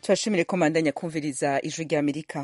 turashimire ko mandanya kumviriza ijwi rya amerika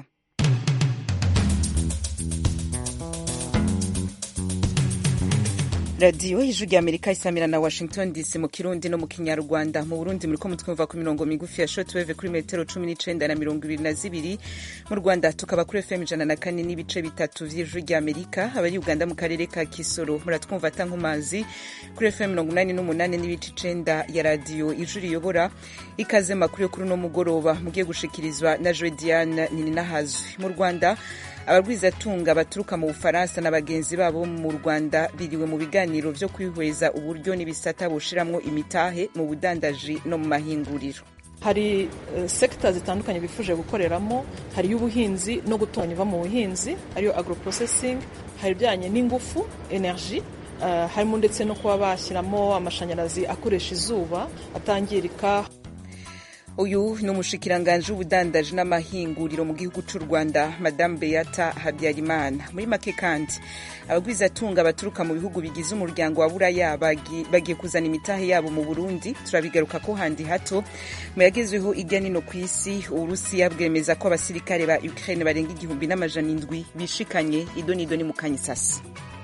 radiyo ijwi rya amerika isamira na washington dc mu kirundi no mu kinyarwanda mu burundi muriko mutwumva ku mirongo migufi ya shortwave kuri metero cumi n'icenda na mirongo ibiri na zibiri mu rwanda tukaba kuri fm ijana na kane n'ibice bitatu vy'ijwi rya amerika abari uganda mu karere ka kisoro muratwumva ata nkumazi kuri fm mirongo umunani n'umunani n'ibice icenda ya radiyo ijwi riyobora ikaze makuru yo kuri uno mugoroba mugiye gushikirizwa na jodiane nininahazwi mu rwanda abarwizatunga baturuka mu bufaransa na bagenzi babo mu rwanda biriwe mu biganiro vyo kwihweza uburyo n'ibisata bushiramwo imitahe mu budandaji no mu mahinguriro hari uh, sekita zitandukanye bifuje gukoreramo hari iy'ubuhinzi no gutunganya iva mu buhinzi ariyo agroprocessing hari ibijyanye n'ingufu energy uh, harimo ndetse no kuba bashyiramo amashanyarazi akoresha izuba atangirika uyu ni umushikiranganji w'ubudandaji n'amahinguriro mu gihugu cy'u rwanda madamu beata habyarimana muri make kandi abagwizatunga baturuka mu bihugu bigize umuryango wa buraya bagiye kuzana imitahe yabo mu burundi turabigaruka ko handi hato mu yagezweho ijya nino ku isi uburusiya bwemeza ko abasirikare ba ukraine barenga igihumbi n'amajana indwi bishikanye idonido ni mu kanyisasi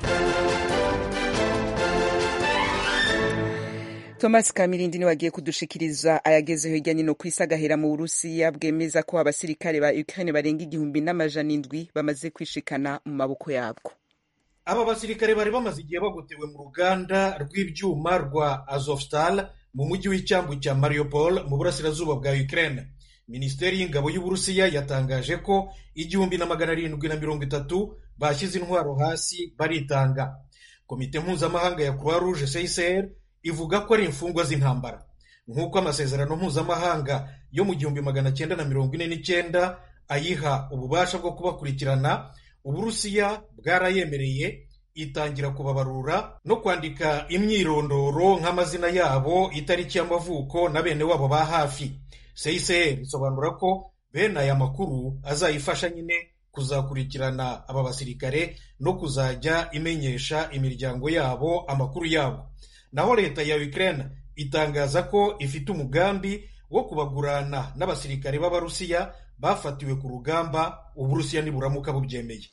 thomas kamirindi niwe agiye kudushikiriza ayagezeho hirya nino ku isi agahera mu burusiya bwemeza ko abasirikare ba ukraine barenga igihumbi n'amajana indwi bamaze kwishikana mu maboko yabwo aba basirikare bari bamaze igihe bagotewe mu ruganda rw'ibyuma rwa azovstal mu mujyi w'icyambu cya mariupol mu burasirazuba bwa ukraine minisiteri y'ingabo y'uburusiya yatangaje ko igihumbi na magana arindwi na mirongo itatu bashyize intwaro hasi baritanga komite mpuzamahanga ya croix rouge csr ivuga ko ari imfungwa z'intambara nk'uko amasezerano mpuzamahanga yo mu gihumbi magana cyenda na mirongo ine n'icyenda ayiha ububasha bwo kubakurikirana uburusiya bwarayemereye itangira kubabarura no kwandika imyirondoro nk'amazina yabo itariki y'amavuko na bene wabo ba hafi csr isobanura ko bene aya makuru azayifasha nyine kuzakurikirana aba basirikare no kuzajya imenyesha imiryango yabo amakuru yabo naho leta ya Ukraine itangaza ko ifite umugambi wo kubagurana n'abasirikare b'abarusiya bafatiwe ku rugamba uburusiya niburamuka bubyemeye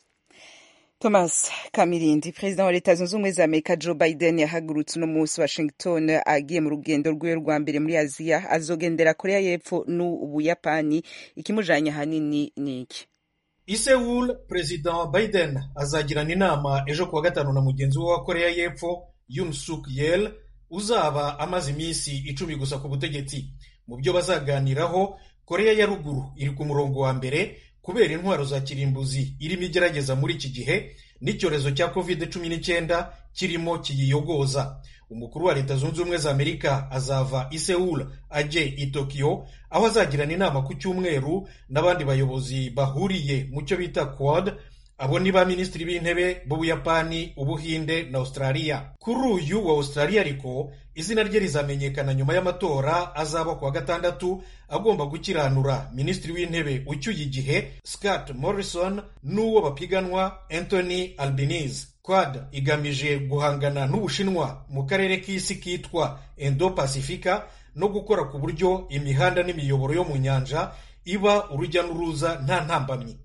thomas kamirindi perezida wa leta zunze ubumwe za amerika joe biden yahagurutse uno munsi washington agiye mu rugendo rwiwe rwa mbere muri aziya azogendera korea y'epfo n'ubuyapani ikimujanye ahanini ni iki i Seoul perezida biden azagirana inama ejo kuwa gatanu na mugenzi we wa korea y'epfo Yoon Suk Yeol uzaba amaze iminsi icumi gusa ku butegetsi mu byo bazaganiraho korea ya ruguru iri ku murongo wa mbere kubera intwaro za kirimbuzi irimo igerageza muri iki gihe n'icyorezo cya covid cumi n'icyenda kirimo kiyiyogoza umukuru wa leta zunze ubumwe za amerika azava i Seoul ajye i Tokyo aho azagirana inama ku cyumweru n'abandi bayobozi bahuriye mu cyo bita quad abo ni ba minisitiri b'intebe b'ubuyapani ubuhinde na australia kuri uyu wa australia ariko izina rye rizamenyekana nyuma y'amatora azaba kuwa gatandatu agomba gukiranura minisitiri w'intebe ucyuye igihe scott morrison n'uwo bapiganwa anthony albanese quad igamije guhangana n'ubushinwa mu karere k'isi kitwa indo pacifica no gukora ku buryo imihanda n'imiyoboro yo mu nyanja iba urujya n'uruza nta ntambamyi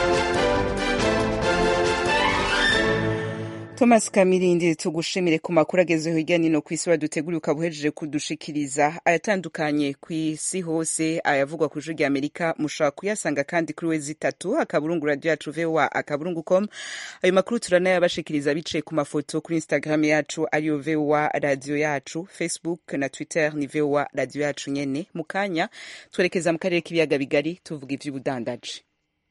thomas kamirindi tugushimire ku makuru agezeho hirya nino ku isi waduteguriye ukaba uhejeje kudushikiriza ayatandukanye ku isi hose ayavugwa ku ijwi rya amerika mushobora kuyasanga kandi kuri wezi itatu akaburungu radiyo yacu voa akaburungu com ayo makuru turanayabashikiriza biciye ku mafoto kuri instagram yacu ariyo voa radiyo yacu facebook na twitter ni voa radiyo yacu nyene mu kanya twerekeza mu karere k'ibiyaga bigari tuvuga ivy'ubudandaji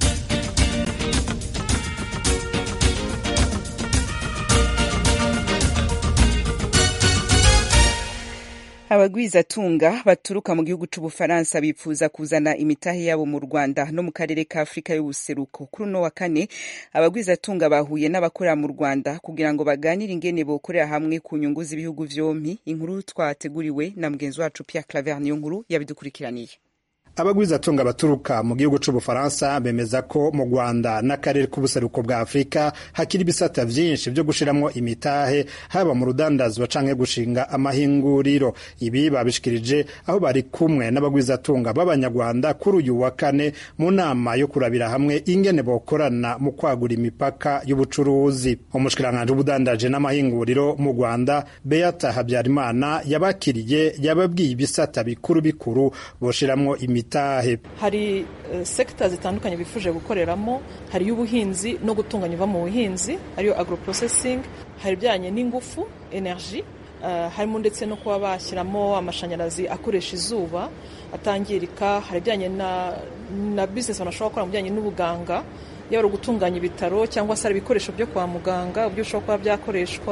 abagwizatunga baturuka mu gihugu c'ubufaransa bipfuza kuzana imitahe yabo mu rwanda no mu karere ka afurika y'ubuseruko kuri uno wa kane abagwizatunga bahuye n'abakorera mu rwanda kugira ngo baganire ingene bokorera hamwe ku nyungu z'ibihugu vyompi inkuru twateguriwe na mugenzi wacu pierre claver niyo nkuru yabidukurikiraniye abagwizatunga baturuka mu gihugu c'ubufaransa bemeza ko mu rwanda n'akarere k'ubuseruko bwa afurika hakiri ibisata vyinshi vyo gushiramwo imitahe haba mu rudandazwa canke gushinga amahinguriro ibi babishikirije aho bari kumwe n'abagwizatunga b'abanyarwanda kuri uyu wa kane mu nama yo kurabira hamwe ingene bokorana mu kwagura imipaka y'ubucuruzi umushikiranganji w'ubudandaje n'amahinguriro mu rwanda beata habyarimana yabakiriye yababwiye ibisata bikuru bikuru boshiramwo imitahe hari uh, sekita zitandukanye bifuje gukoreramo hari iy'ubuhinzi no gutunganya iva mu buhinzi ariyo agroprocessing hari ibijyanye n'ingufu energy uh, harimo ndetse no kuba bashyiramo amashanyarazi akoresha izuba atangirika hari ibijyanye na, na business banashobora gukora mu bijyanye n'ubuganga yaba ari ugutunganya ibitaro cyangwa se hari ibikoresho byo kwa muganga uburyo bishobora kuba byakoreshwa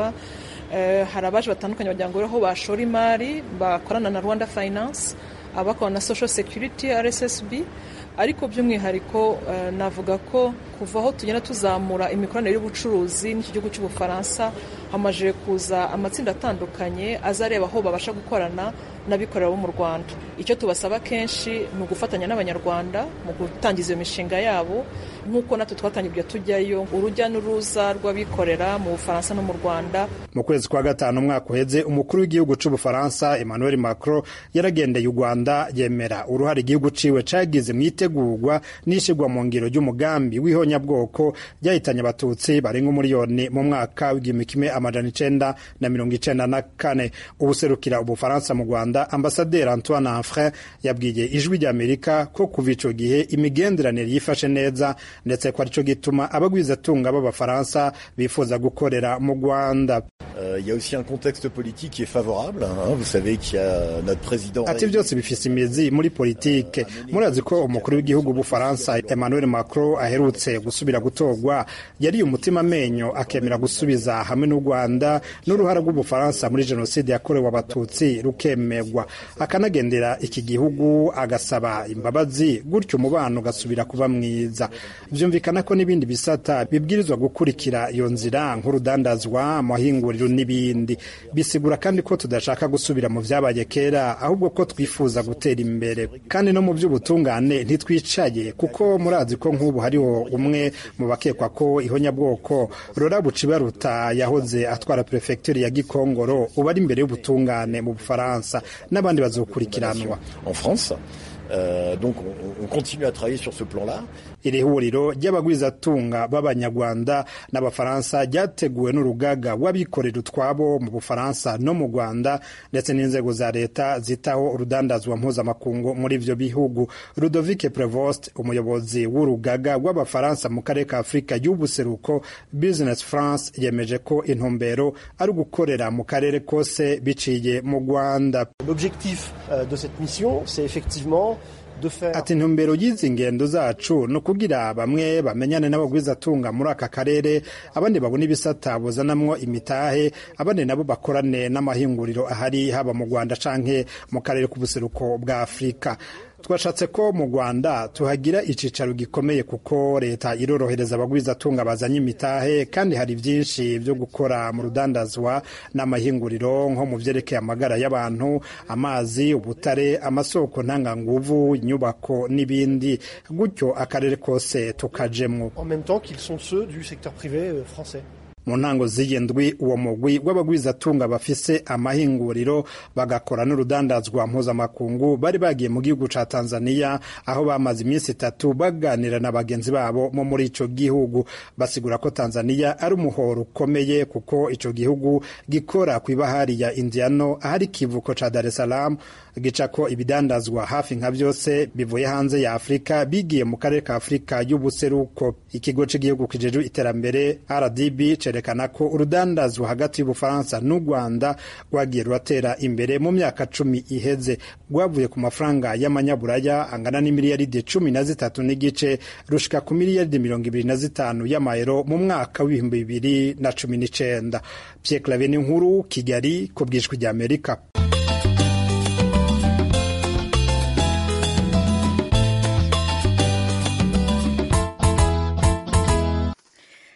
hari abaje batandukanye bagira ngo aho bashora imari bakorana na rwanda finance abakorana na social security rssb ariko by'umwihariko navuga ko kuva aho tugenda tuzamura imikoranire y'ubucuruzi n'iki gihugu cy'ubufaransa hamaze kuza amatsinda atandukanye azareba aho babasha gukorana n'abikorera bo mu rwanda icyo tubasaba kenshi ni ugufatanya n'abanyarwanda mu gutangiza iyo mishinga yabo nk'uko natwe twatangiye tujyayo urujya n'uruza rw'abikorera mu bufaransa no mu rwanda mu kwezi kwa gatanu umwaka uheze umukuru w'igihugu cy'ubufaransa emmanuel macron yaragendeye u rwanda yemera uruhare igihugu ciwe cagize mu itegurwa n'ishigwa mu ngiro ry'umugambi w'ihonyabwoko ryahitanye abatutsi barenga umuriyoni mu mwaka w'igihumbi kimwe amajana icenda na mirongo icenda na kane ubuserukira ubufaransa mu rwanda ambasaderi antoine anfrin yabwiye ijwi ry'amerika ko kuva ico gihe imigenderanire yifashe neza ndetse ko arico gituma abagwizatunga b'abafaransa bifuza gukorera mu rwanda il uh, y a aussi un contexte politique qui est favorable hein. vous savez qu'il y a notre président ati byose bifise imizi muri politike murazi ko umukuru w'igihugu w'ubufaransa emmanuel macron aherutse gusubira gutorwa yariye umutima amenyo akemera gusubiza hamwe n'u rwanda n'uruhara rw'ubufaransa muri jenoside yakorewe abatutsi rukemerwa akanagendera iki gihugu agasaba imbabazi gutyo umubano ugasubira kuba mwiza vyumvikana ko n'ibindi bisata bibwirizwa gukurikira iyo nzira nk'urudandazwa amahinguriro n'ibindi bisigura kandi ko tudashaka gusubira mu vyabaye kera ahubwo ko twifuza gutera imbere kandi no mu by'ubutungane ntitwicaye kuko murazi ko nk'ubu hariho umwe mu bakekwa ko ihonyabwoko rora bucibaruta yahoze atwara prefecture ya gikongoro ubu ari imbere y'ubutungane mu bufaransa n'abandi bazokurikiranwa en France Euh, donc on, on continue à travailler sur ce plan-là. iri huriro ry'abagwizatunga b'abanyarwanda n'abafaransa ryateguwe n'urugaga w'abikorera utwabo mu bufaransa no mu rwanda ndetse n'inzego za leta zitaho urudandazwa mpuzamakungu muri ivyo bihugu rudovike prevost umuyobozi w'urugaga w'abafaransa mu karere ka afurika y'ubuseruko business france yemeje ko intumbero ari ugukorera mu karere kose biciye mu rwanda l'objectif euh, de cette mission c'est effectivement ati intumbero y'izi ngendo zacu ni ukugira bamwe bamenyane n'abagwizatunga muri aka karere abandi babona ibisata buzanamwo imitahe abandi nabo bakorane n'amahinguriro ahari haba mu rwanda canke mu karere k'ubuseruko bwa afurika twashatse ko mu rwanda tuhagira icicaro gikomeye kuko leta irorohereza abagwizatunga bazanye imitahe kandi hari byinshi byo gukora mu rudandazwa n'amahinguriro nko mu byerekeye amagara y'abantu amazi ubutare amasoko ntanganguvu inyubako n'ibindi gutyo akarere kose tukajemwo en même temps qu'ils sont ceux du secteur privé français mu ntango z'iyi ndwi uwo mugwi w'abagwizatunga bafise amahinguriro bagakora n'urudandazwa mpuzamakungu bari bagiye mu gihugu ca tanzania aho bamaze iminsi itatu baganira na bagenzi babo mo muri ico gihugu basigura ko tanzania ari umuhoro ukomeye kuko ico gihugu gikora kw'ibahari ya indiano ahari ikivuko ca dar es salaam gicako ibidandazwa hafi nka byose bivuye hanze ya afurika bigiye mu karere ka afurika y'ubuseruko ikigo cy'igihugu kijejwe iterambere rdb cerekana ko urudandazwa hagati y'ubufaransa n'u rwanda rwagiye ruratera imbere mu myaka cumi iheze rwavuye ku mafaranga y'amanyaburaya angana n'imiliyaridi cumi na zitatu n'igice rushika ku miliyaridi mirongo ibiri na zitanu y'amayero mu mwaka w'ibihumbi bibiri na cumi n'icenda pierre clave n'inkuru kigali ku bwishwi ry'amerika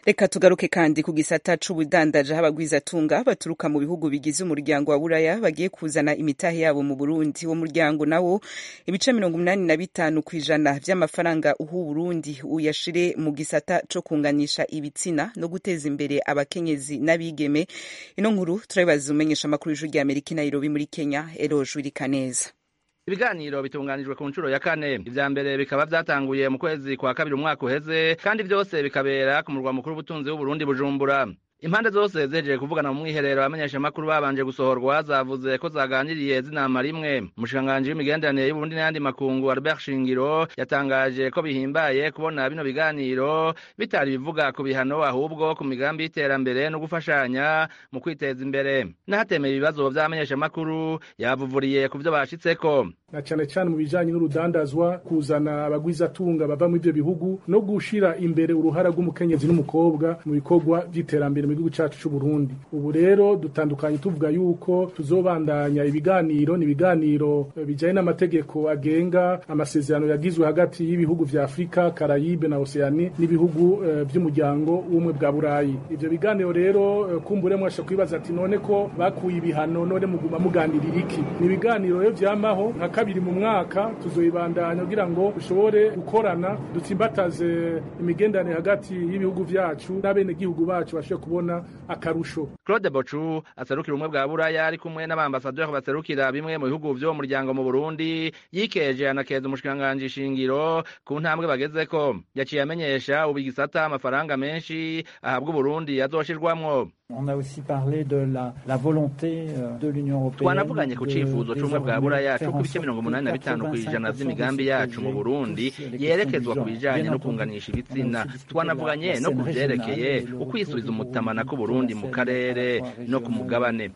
reka tugaruke kandi ku gisata c'ubudandaji aho abagwizatunga baturuka mu bihugu bigize umuryango wa buraya bagiye kuzana imitahe yabo mu burundi uwo muryango nawo ibice mirongo umunani na bitanu ku ijana vy'amafaranga uha uburundi uyashire mu gisata co kunganisha ibitsina no guteza imbere abakenyezi n'abigeme ino nkuru turabibaza umenyesha amakuru y'ijuru rya amerika i nairobi muri kenya eroje wirikaneza ibiganiro bitunganijwe ku nshuro ya kane ivya mbere bikaba vyatanguye mu kwezi kwa kabiri umwaka uheze kandi vyose bikabera ku murwa mukuru w'ubutunzi w'uburundi bujumbura impande zose zejeje kuvugana mu mwiherero abamenyeshamakuru babanje gusohorwa zavuze ko zaganiriye zinama rimwe umushikiranganji w'imigenderanire y'uburundi n'ayandi makungu albert shingiro yatangaje ko bihimbaye kubona bino biganiro bitari bivuga ku bihano ahubwo ku migambi y'iterambere no gufashanya mu kwiteza imbere n'ahatemeye ibibazo vy'abamenyeshamakuru yavuvuriye ku vyo bashitseko na cyane cyane mu bijanye n'urudandazwa kuzana abagwizatunga bava mu ivyo bihugu no gushira imbere uruhara rw'umukenyezi n'umukobwa mu bikorwa vy'iterambere mu gihugu cacu c'u Burundi ubu rero dutandukanye tuvuga yuko tuzobandanya ibiganiro ni ibiganiro bijanye n'amategeko agenga amasezerano yagizwe hagati y'ibihugu vya Afrika Karayibe na Oceani n'ibihugu uh, vy'umuryango w'umwe bwa Burayi ivyo biganiro rero uh, kumbure mwasha kwibaza ati none ko bakuye ibihano none muguma muganirira iki ni ibiganiro rero vyamaho nka kabiri mu mwaka tuzoyibandanya kugira ngo dushobore gukorana dutsimbataze imigenderanire hagati y'ibihugu vyacu n'abenegihugu bacu bashobore kubona akarusho claude bocu aserukira ubumwe bwa buraya ari kumwe n'abambasaderi baserukira bimwe mu bihugu vyo mu muryango mu burundi yikeje anakeza umushikiranganji shingiro ku ntambwe bagezeko yaciye amenyesha ubu igisata amafaranga menshi ahabwa uburundi azoshirwamwo On a aussi parlé de la, la volonté de l'Union européenne. Twanavuganye ku cifuzo c'ubumwe bwa buraya co ku bice mirongo umunani na bitanu kw'ijana vy'imigambi yacu mu Burundi yerekezwa ku bijanye no kunganisha ibitsina. Twanavuganye no ku vyerekeye ukwisubiza umutamana ku Burundi mu karere no ku mugabane.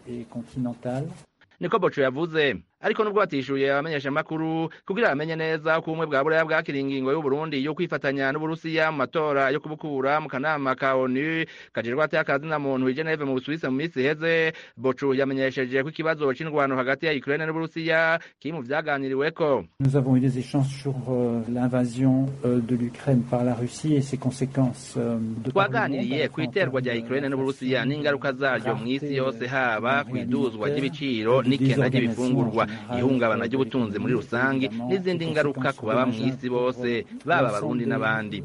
Niko Boco yavuze ariko nubwo batishuye abamenyeshamakuru kugira bamenye neza ko ubumwe bwa buraya bwakira ingingo y'uburundi yo kwifatanya n'uburusiya mu matora yo kubukura mu kanama ka onu kajejwe atakazi na muntu i geneve mu busuwisi mu minsi iheze bocu yamenyesheje ko ikibazo c'indwano hagati ya ukraine n'uburusiya kiri mu vyaganiriweko nous avons eu des échanges sur euh, l'invasion euh, de l'ukraine par la russie et ses conséquences euh, de twaganiriye ku iterwa rya ukraine n'uburusiya n'ingaruka zaryo mw'isi yose haba kw'iduzwa ry'ibiciro n'ikena ry'ibifungurwa ihungabana ry'ubutunzi muri rusange n'izindi ngaruka ku baba mu isi bose baba abarundi n'abandi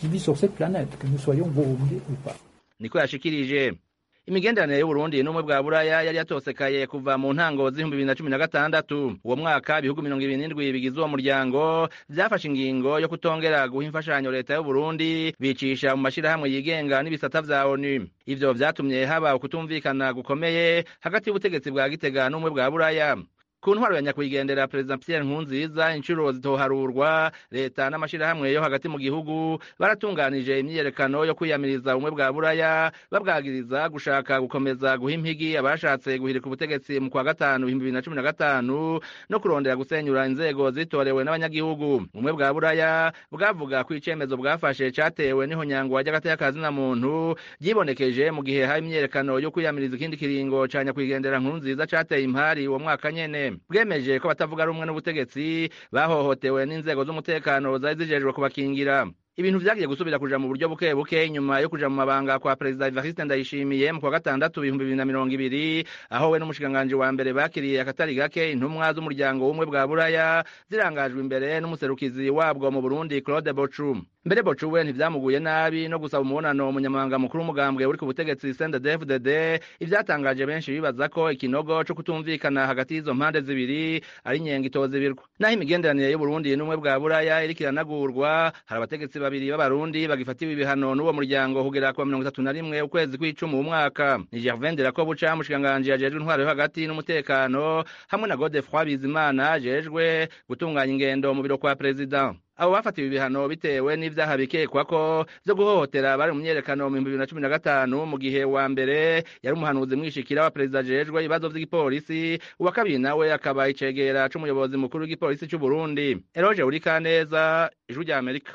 niko yashikirije imigenderanire y'uburundi n'umwe bwa buraya yari yatosekaye kuva mu ntango z'ibihumbi bibiri na cumi na gatandatu uwo mwaka ibihugu mirongo ibiri n'indwi bigize uwo muryango vyafashe ingingo yo kutongera guha imfashanyo leta y'uburundi bicisha mu mashirahamwe yigenga n'ibisata vya onu ivyo vyatumye haba ukutumvikana gukomeye hagati y'ubutegetsi bwa gitega n'umwe bwa buraya ku ntwaro ya nyakwigendera perezida Pierre Nkurunziza inshuro zitoharurwa leta n'amashirahamwe yo hagati mu gihugu baratunganije imyiyerekano yo kwiyamiriza ubumwe bwa buraya babwagiriza gushaka gukomeza guha impigi abashatse guhirika ubutegetsi mu kwa gatanu ibihumbi bibiri na cumi na gatanu no kurondera gusenyura inzego zitorewe n'abanyagihugu ubumwe bwa buraya bwavuga ko icemezo bwafashe catewe n'ihonyangwa ry'agateka na muntu ryibonekeje mu gihe hari imyiyerekano yo kwiyamiriza ikindi kiringo ca nyakwigendera Nkurunziza cateye impari uwo mwaka nyene bwemeje ko batavuga rumwe n'ubutegetsi bahohotewe n'inzego z'umutekano zari zijejwe kubakingira ibintu vyagiye gusubira kuja mu buryo buke buke nyuma yo kuja mu mabanga kwa perezida Evariste Ndayishimiye mu kwa gatandatu ibihumbi bibiri na mirongo ibiri aho we n'umushikiranganji wa mbere bakiriye akatari gake intumwa z'umuryango w'umwe bwa buraya zirangajwe imbere n'umuserukizi wabwo mu Burundi Claude Bochu mbere Bochu we ntivyamuguye nabi no gusaba umubonano umunyamabanga mukuru w'umugambwe uri ku butegetsi CNDD-FDD ivyatangaje benshi bibaza ko ikinogo co kutumvikana hagati y'izo mpande zibiri ari inyenga itozibirwa naho imigenderanire y'Uburundi n'umwe bwa buraya iriko iranagurwa hari abategetsi babiri b'abarundi bagifatiwe ibihano n'uwo muryango kugera ku mirongo itatu na rimwe ukwezi kw'icumi uwu mwaka ni Gervain Delakobuca mushikiranganji ajejwe intwaro yo hagati n'umutekano hamwe na Godefroid Bizimana ajejwe gutunganya ingendo mu biro kwa perezida abo bafatiwe ibihano bitewe n'ivyaha bikekwa ko vyo guhohotera bari mu myerekano mu bihumbi bibiri na cumi na gatanu mu gihe wa mbere yari umuhanuzi mwishikira wa perezida ajejwe ibibazo vy'igipolisi uwa kabiri nawe akaba icegera c'umuyobozi mukuru w'igipolisi c'u Burundi Eroge Urikaneza ijwi rya Amerika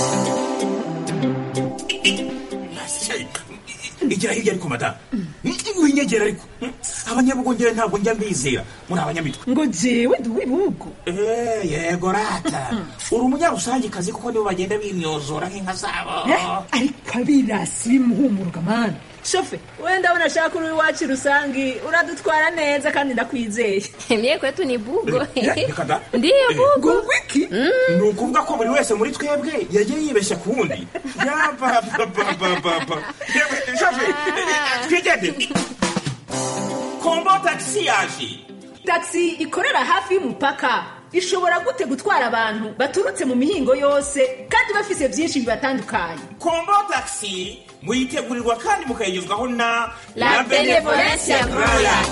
igira hirya ariko madamu winyegera ariko abanyabugongera ntabwo njya mbizera muri abanyamitwe ngo jewe ndi uw'ibihugu Eh, yego rata uri umunyarusangikazi kuko nibo bagenda bimyozora nk'inka zabo ariko abirasi bimuhumuruka mani shofe wenda abona ashaka uri iwacu rusangi uradutwara neza kandi ndakwizeye Mie kwetu ni bugo. reka da Ndiyo bugo. wiki ni ukuvuga ko buri wese muri twebwe yagiye yibeshya ku wundi yabababababa yewe shafe twigendere kombo tagisi yaje taxi ikorera hafi y'umupaka ishobora gute gutwara abantu baturutse mu mihingo yose kandi bafise byinshi bibatandukanye kombo tagisi muyitegurirwa kandi mukayigezwaho na La Benevolencia Royal.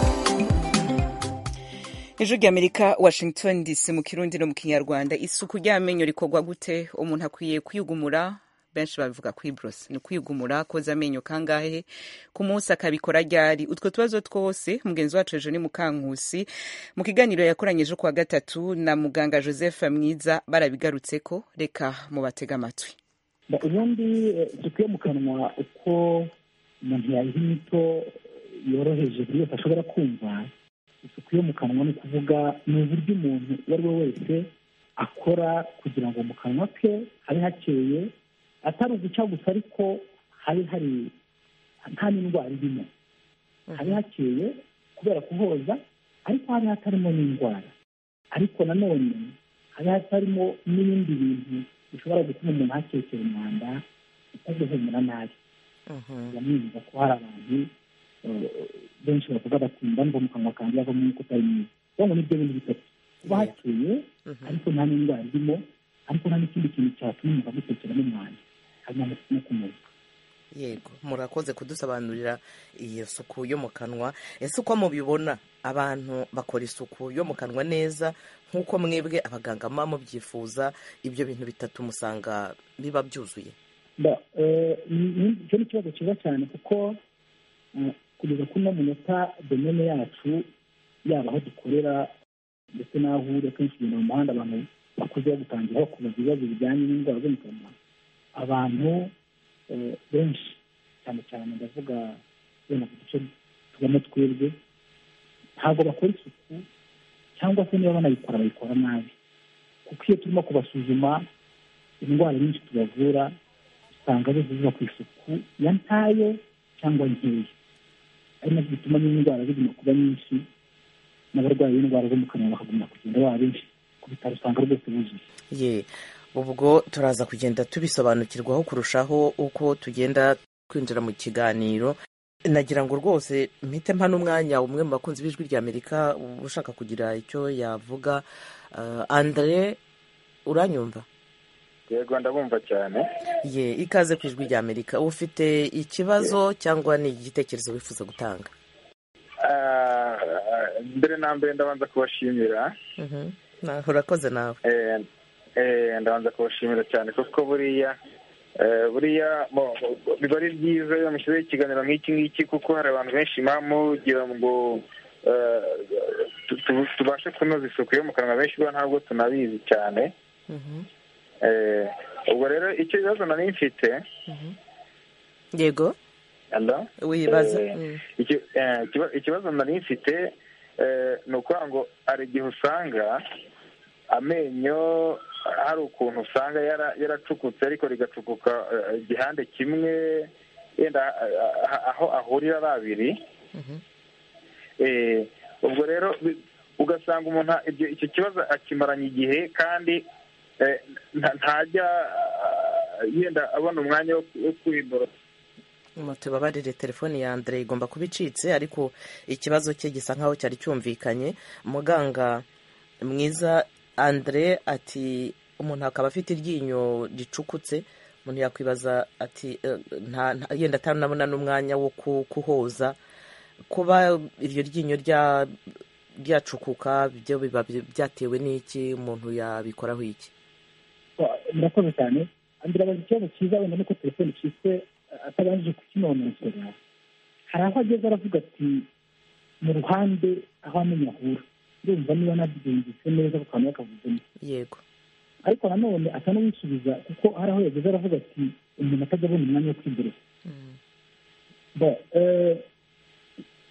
ejo ry'amerika washington dc mu kirundi no mu kinyarwanda isuku ry'amenyo rikorwa gute umuntu akwiye kwigumura benshi babivuga kwibrosa ni kwigumura koza amenyo kangahe ku munsi akabikora ryari utwo tubazo twose mugenzi wacu ejo ni mukankusi mu kiganiro yakoranye ejo kuwa gatatu na muganga joseph mwiza barabigarutseko reka mubatega amatwi Ba- ubundi eh, isuku yo mu kanwa uko umuntu yayiha inyito yoroheje buri wese ashobora kumva isuku yo mu kanwa ni ukuvuga ni uburyo umuntu uwo ari we wese akora kugira ngo mu kanwa ke habe hakeye atari uguca gusa ariko habe hari nta n'indwara irimo habe hakeye kubera kuhoza ariko habe hatarimo n'indwara ariko nanone habe hatarimo n'ibindi bintu bishobora gutuma umuntu hakekera umwanda utaguhumura nabi yamwumva ko hari abantu eh, benshi bavuga bati ndumva mu kanwa kanjye havamo umwuka utari mwiza ubwo nibyo bintu bitatu kuba hakeye ariko nta n'indwara irimo ariko nta n'ikindi kintu cyatuma umuntu agutekeramo umwanda hanyuma no kumuza yego murakoze kudusobanurira iyo suku yo mu kanwa ese uko mubibona abantu bakora isuku yo mu kanwa neza nk'uko mwebwe abaganga muba mubyifuza ibyo bintu bitatu musanga biba byuzuye Ba- eh, ni- ni- icyo ni ikibazo cyiza cyane kuko eh, kugeza kuri uno munota domene yacu yaba aho dukorera ndetse n'aho uri akenshi ugenda mu muhanda abantu bakuze bagutangira bakubaza ibibazo bijyanye n'indwara zo mu kanwa abantu eh, benshi cyane cyane ndavuga wenda ku duce tubamo twebwe ntabwo bakora isuku cyangwa se niba banayikora bayikora nabi kuko iyo turimo kubasuzuma indwara nyinshi tubavura usanga zose ziva ku isuku ya ntayo cyangwa nkeya ari nabyo bituma n'indwara ziguma kuba nyinshi n'abarwayi b'indwara zo mu kanwa bakaguma kugenda baba benshi ku bitaro usanga rwose buzuye ye ubwo turaza kugenda tubisobanukirwaho kurushaho uko tugenda twinjira mu kiganiro nagira ngo rwose mpite mpa n'umwanya umwe mu bakunzi b'ijwi rya amerika ushaka kugira icyo yavuga Uh, andre uranyumva yego ndabumva cyane ye ikaze ku ijwi rya amerika ufite ikibazo cyangwa ni igitekerezo wifuza gutanga Ah, mbere na mbere ndabanza kubashimira Mhm. Na- urakoze nawe Eh, eh, ndabanza kubashimira cyane kuko buriya eh, buriya mo- biba ari byiza iyo mushyizeho ikiganiro nk'iki ngiki kuko hari abantu benshi muba mugira ngo eh, tu- tu- tubashe kunoza isuku yo mu kanwa benshi bo ntabwo tunabizi cyane Eh, ubwo rero icyo bibazo nari mfite yego Hello? wibaza Eh, Mm. iki- eh, ikiba- ikibazo nari mfite eh, ni ukuvuga ngo hari igihe usanga amenyo hari ukuntu usanga yara- yaracukutse ariko rigacukuka eh, igihande kimwe yenda ah, ah, aho ahurira ari abiri Eh, ubwo rero bi- ugasanga umuntu ibyo- icyo kibazo akimaranye igihe kandi eh, nta- ntajya ah, yenda abona umwanya wo wo kwiborosa tubabarire telefoni ya andre igomba kuba icitse ariko ikibazo cye gisa nkaho cyari cyumvikanye muganga mwiza andre ati umuntu akaba afite iryinyo ricukutse umuntu yakwibaza ati eh, nta- nta- yenda atanabona n'umwanya wo ku- kuhoza kuba iryo ryinyo rya ryacukuka byo biba byatewe n'iki umuntu yabikoraho iki murakoze cyane andirabaza ikibazo cyiza wenda nuko telefone icitse atabanje kukinonosora hari aho ageze aravuga ati mu ruhande aho amenyo ahura ndumva niba nabyumvise neza ku kantu yakavuzemo yego ariko nanone asa n'uwisubiza kuko hari aho yageze aravuga ati umuntu atajya abona umwanya wo kwiborosa Bo, eh,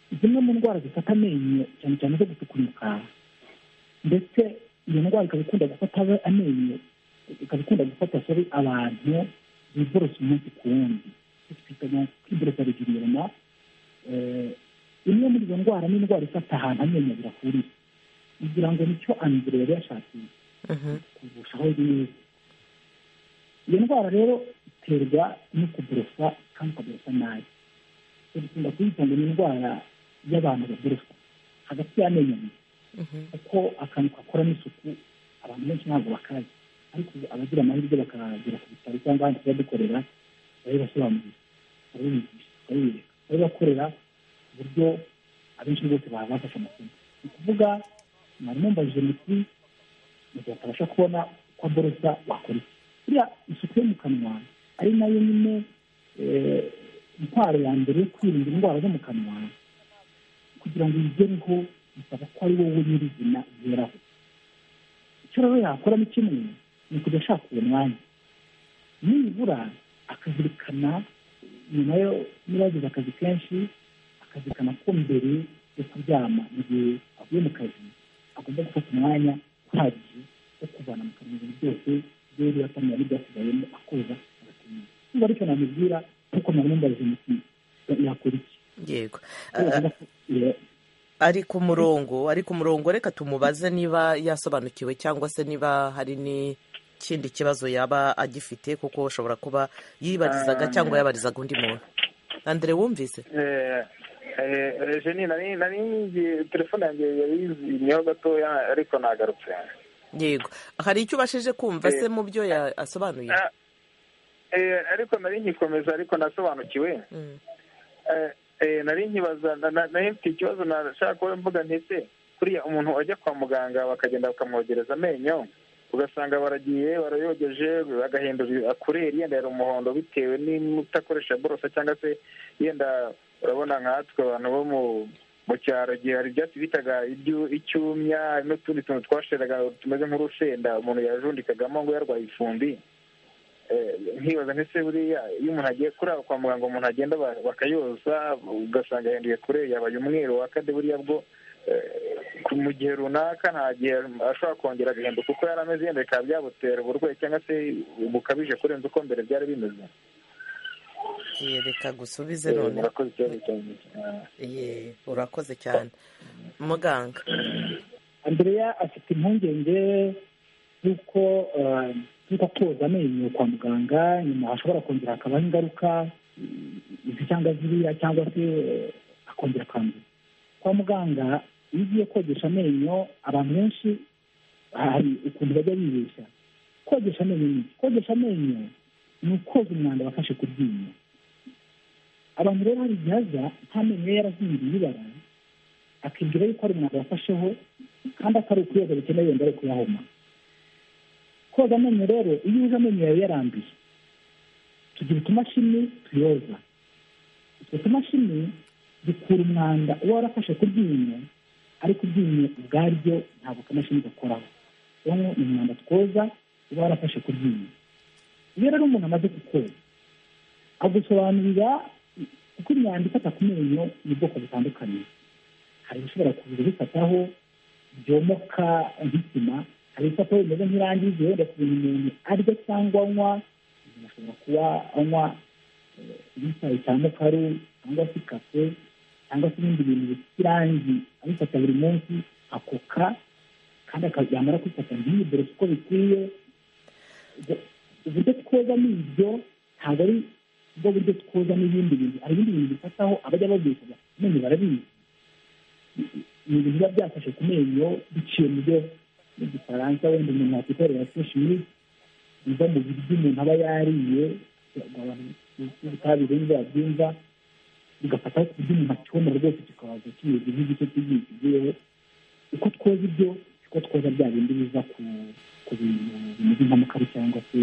zimwe mu ndwara zifata amenyo cyane cyane zo gutukunuka ndetse iyo ndwara ikaba ikunda gufata amenyo ikaba ikunda gufata sori abantu biborosa umunsi ku wundi twita kwiborosa regiriyoma imwe muri izo ndwara ni indwara ifata ahantu amenyo abiri ahuriye kugira ngo nicyo andire yari yashakiye kuvushaho neza iyo ndwara rero iterwa no kuborosa kandi ukaborosa nabi dukunda kuyita ngo ni indwara y'abantu baborosa hagati y'amenyo abiri kuko akantu gakoramo isuku abantu benshi ntabwo bakazi ariko abagira amahirwe bakagera ku bitaro cyangwa ahandi tuba dukorera barabibasobanurira barabibigisha barabibereka barabibakorera ku buryo abenshi bose baba bafashe amasomo ni ukuvuga mwari mumbajije muti mu gihe atabasha kubona uko aborosa wakora iki buriya isuku yo mu kanwa ari nayo nyine intwaro ya mbere yo kwirinda indwara zo mu kanwa kugira ngo uyigereho bisaba ko ari wowe nyirizina ugeraho icyo rero yakora ni kimwe ni ukujya ashaka uwo mwanya nibura akazirikana nyuma yo niba yagize akazi kenshi akazirikana ko mbere yo kuryama mu gihe avuye mu kazi agomba gufata umwanya uhagije wo kuvana mu kanwa ibintu byose byari yatamira n'ibyasigayemo akoza agatumira niba aricyo namubwira kuko nari mumbaje muti yakora iki yego ari ku murongo ari ku murongo reka tumubaze niba yasobanukiwe cyangwa se niba hari n'ikindi kibazo yaba agifite kuko ushobora kuba yibarizaga cyangwa yabarizaga undi muntu andire wumvise jeni nari telefone yanjye yayizimyeho gatoya ariko nagarutse yego hari icyo ubashije kumva se mu byo yasobanuye ariko nari nkikomeza ariko nasobanukiwe nari nkibaza nari mfite ikibazo nashaka kuba mvuga ntese kuriya umuntu ajya kwa muganga bakagenda bakamwogereza amenyo ugasanga baragiye barayogeje agahindura akureri yenda yari umuhondo bitewe n'utakoresha borosa cyangwa se yenda urabona nkatwe abantu bo mu cyaro igihe hari ibyatsi bitaga icyumya n'utundi tuntu twasheraga tumeze nk'urusenda umuntu yajundikagamo ngo yarwaye ifumbi nkibaza ndetse buriya iyo umuntu agiye kuri aho kwa muganga umuntu agenda bakayoza ugasanga yahinduye kure yabaye umweru wakade buriya bwo mu gihe runaka nta gihe ashobora kongera agahinduka kuko yari ameze yenda bikaba byabutera uburwayi cyangwa se bukabije kurenza uko mbere byari bimeze reka gusubize none urakoze cyane muganga andrea afite impungenge y'uko y'uko koza amenyo kwa muganga nyuma hashobora kongera hakabaho ingaruka izi cyangwa ziriya cyangwa se akongera akandura kwa muganga iyo ugiye kogesha amenyo abantu benshi hari ukuntu bajya bibeshya kogesha amenyo ni kogesha amenyo ni ukoza umwanda wafashe ku ryinyo abantu rero hari igihe aza nta menyo ye yarahinduye ibara akibwira yuko ari umwanda wafasheho kandi atari ukuyoza bikeneye wenda ari kuyahoma koza amenyo rero iyo uje amenyo yawe yaranduye tugira utumashini tuyoza utwo tumashini dukura umwanda uba warafashe ku ryinyo ariko iryinyo ubwaryo ntabwo akamashini gakoraho rero ni umwanda twoza uba warafashe ku ryinyo iyo rero umuntu amaze kukoza agusobanurira kuko imyanda ifata ku menyo ni ubwoko butandukanye hari ibishobora kuza bifataho byomoka nk'isima hari ibifataho bimeze nk'irangi wenda ku bintu umuntu arya cyangwa anywa umuntu ashobora kuba anywa nk'icyayi cya mukaru cyangwa se kafe cyangwa se ibindi bintu bifite irangi abifata buri munsi akoka kandi yamara kwifata ntiyiborose uko bikwiye uburyo twozamo ibyo ntabwo ari bwo buryo twoza n'ibindi bintu hari ibindi bintu bifataho abajya babyifuza amenyo barabizi ni ibintu biba byafashe ku menyo biciye mu byo mu gifaransa wenda umuntu yakwikorera seshimi biva mu biryo umuntu aba yariye ubutabire niba yabyumva bigafataho ku buryo umuntu acyomora rwose kikabaza kimeze nk'igice cy'igihe kigiyeho uko twoza ibyo siko twoza bya bindi biva ku bintu bimeze nk'amakara cyangwa se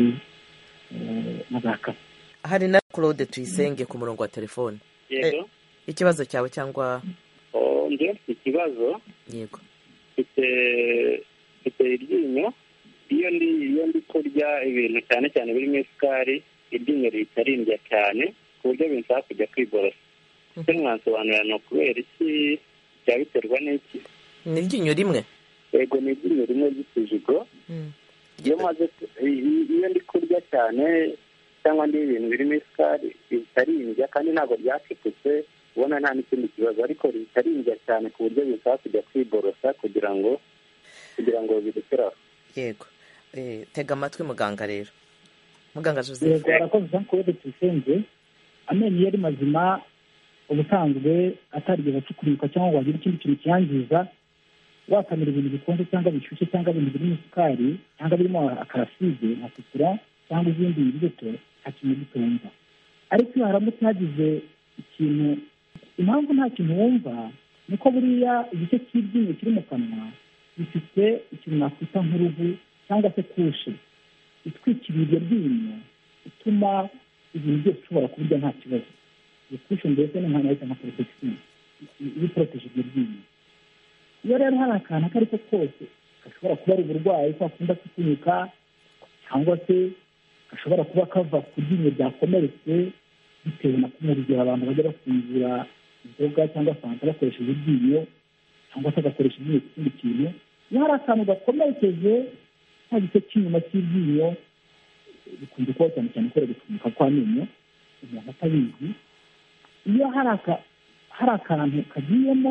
na za kafe hari na claude tuyisenge ku murongo wa telefone yego ikibazo cyawe cyangwa njye mfite ikibazo yego mfite mfite iryinyo iyo ndi iyo ndi kurya ibintu cyane cyane birimo isukari iryinyo rihita rindya cyane ku buryo binsaba kujya kwiborosa ese mwasobanurira ni ukubera iki byaba biterwa n'iki ni iryinyo rimwe yego ni iryinyo rimwe ry'ikijigo iyo maze iyo ndi kurya cyane cyangwa ndi ibintu birimo isukari bitarindya kandi ntabwo ryacecetse ubona nta n'ikindi kibazo ariko ritarindya cyane ku buryo bisaba kujya kwiborosa kugira ngo kugira ngo birekere aho yego tega amatwi muganga rero muganga joseph yego arakoze jean claude tuyisenge amenyo iyo ari mazima ubusanzwe atarigeze acukurirwa cyangwa ngo hagire ikindi kintu kiyangiza wakamira ibintu bikonje cyangwa bishyushye cyangwa ibintu birimo isukari cyangwa birimo akaraside nka sutura cyangwa izindi mbuto nta kintu gitumva ariko iyo haramutse hagize ikintu impamvu nta kintu wumva niko buriya igice cy'iryinyo kiri mu kanwa gifite ikintu nakwita nk'uruhu cyangwa se kushe itwikiriye iryo ryinyo ituma ibintu byose ushobora kubirya nta kibazo iyo kushe mbese ni nka nka porotegisiyo iba iporoteje iryo ryinyo iyo rero hari akantu ako ari ko kose gashobora kuba ari uburwayi ko akunda kutunika cyangwa se gashobora kuba kava ku ryinyo ryakomeretse bitewe na kumwe urugero abantu bajya bafungura inzoga cyangwa fanta bakoresheje iryinyo cyangwa se agakoresha iryinyo ku kindi kintu iyo hari akantu gakomerekeje nta gice cy'inyuma cy'iryinyo bikunze kuba cyane cyane kubera gufunguka kw'amenyo umuntu atabizi iyo hari akantu kagiyemo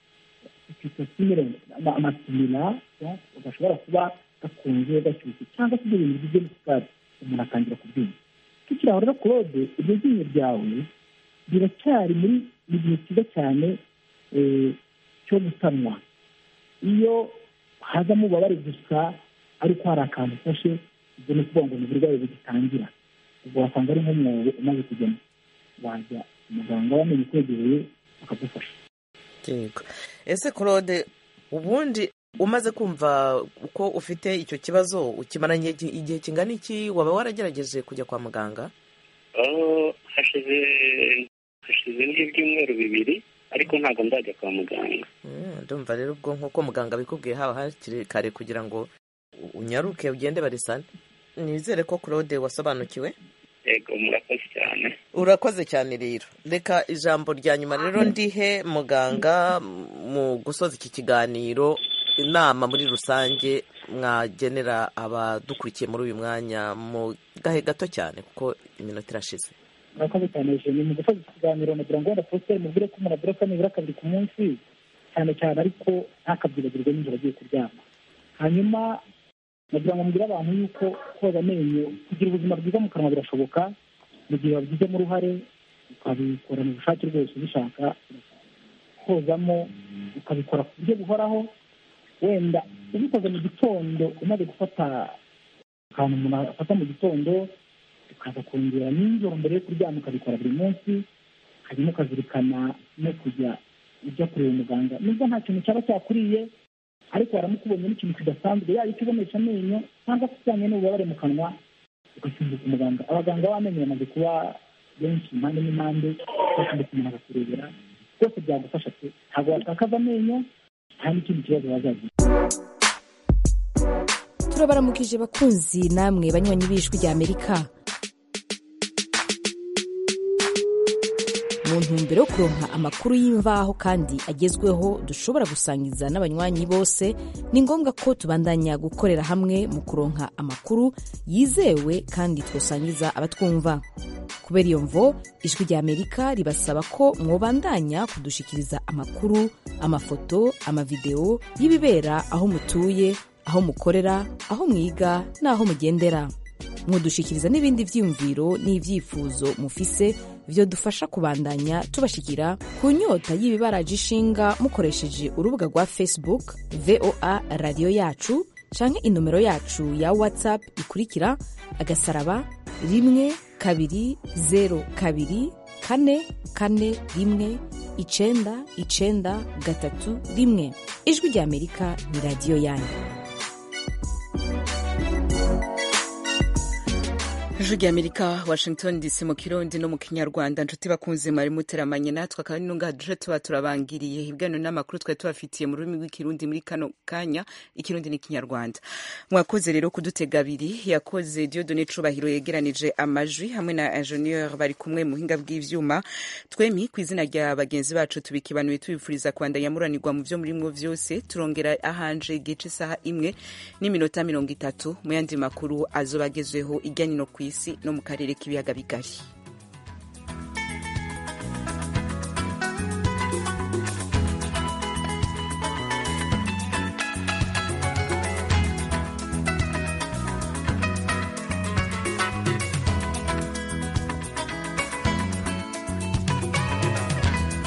amasimira gashobora kuba gakunze gashyushye cyangwa se ibyo bintu bigizwe n'isukari umuntu atangira kubyumva tukiri aho rero claude iryo ryinyo ryawe riracyari muri mu gihe cyiza cyane cyo gutanwa iyo hazamo ububabare gusa ariko hari akantu ufashe ubwo ni ukuvuga ngo ni uburwayi bugitangira ubwo wasanga ari nk'umwobo umaze kujyamo wajya umuganga w'amenyo ukwegereye akagufasha yego ese claude ubundi umaze kumva uko ufite icyo kibazo ukimaranye igihe kingana iki waba waragerageje kujya kwa muganga hashize hashize nk'ibyumweru bibiri ariko ntabwo ndajya kwa muganga ndumva rero ubwo nk'uko muganga bikubwiye haba hakiri kare kugira ngo unyaruke ugende barisane nizere ko claude wasobanukiwe yego murakoze cyane urakoze cyane rero reka ijambo rya nyuma rero ndihe muganga mu gusoza iki kiganiro inama muri rusange mwagenera abadukurikiye muri uyu mwanya mu gahe gato cyane kuko iminota irashize murakoze cyane jeni mu gusoza iki kiganiro nagira ngo wenda positeri mubwire ko umuntu aborosa nibura kabiri ku munsi cyane cyane ariko ntakabyibagirwe nijoro agiye kuryama hanyuma nagira ngo mbwire abantu yuko koza amenyo kugira ubuzima bwiza mu kanwa birashoboka mu gihe wabigizemo uruhare ukabikorana ubushake rwose ubishaka kozamo ukabikora ku buryo buhoraho wenda ubikoze mu gitondo umaze gufata akantu umuntu afata mu gitondo ukaza kongera nijoro mbere yo kuryama ukabikora buri munsi hanyuma ukazirikana no kujya ujya kureba umuganga nubwo nta kintu cyaba cyakuriye ariko waramukubonye n'ikintu kidasanzwe yaba icyo ubonesha amenyo cyangwa se ujyanye n'ububabare mu kanwa ugasimbuka umuganga abaganga b'amenyo bamaze kuba benshi impande n'impande bose ndetse umuntu akakurebera byose byagufasha pe ntabwo watakaza amenyo nta n'ikindi kibazo wazagira turabaramukije bakunzi namwe banywanyi b'ijwi rya amerika mu ntumbero yo kuronka amakuru y'imvaho kandi agezweho dushobora gusangiza n'abanywanyi bose ni ngombwa ko tubandanya gukorera hamwe mu kuronka amakuru yizewe kandi twosangiza abatwumva kubera iyo mvo ijwi rya amerika ribasaba ko mwobandanya kudushikiriza amakuru amafoto amavidewo y'ibibera aho mutuye aho mukorera aho mwiga n'aho mugendera mudushikiriza n'ibindi byiyumviro n'ibyifuzo mufise byo dufasha kubandanya tubashikira ku nyota y'ibibaraje ishinga mukoresheje urubuga rwa facebook voa radiyo yacu canke inomero yacu ya whatsapp ikurikira agasaraba rimwe kabiri zero kabiri kane kane rimwe icenda icenda gatatu rimwe ijwi rya amerika ni radiyo yanyu ijwi rya amerika washington dc mu kirundi no mu kinyarwanda nshuti bakunze mwari muteramanye natwe akaba ari nunga duje tuba turabangiriye ibiganiro n'amakuru twari tubafitiye mu rurimi rw'ikirundi muri kano kanya ikirundi n'ikinyarwanda mwakoze rero kudutega abiri yakoze diodone cubahiro yegeranije amajwi hamwe na ingenieur bari kumwe mu buhinga bw'ivyuma twemi ku izina rya bagenzi bacu tubikibanuye tubifuriza kwandanya muranirwa mu vyo murimwo vyose turongera ahanje igihe c'isaha imwe n'iminota mirongo itatu mu yandi makuru azoba agezweho ijyanye no ku isi no mu karere k'ibiyaga bigari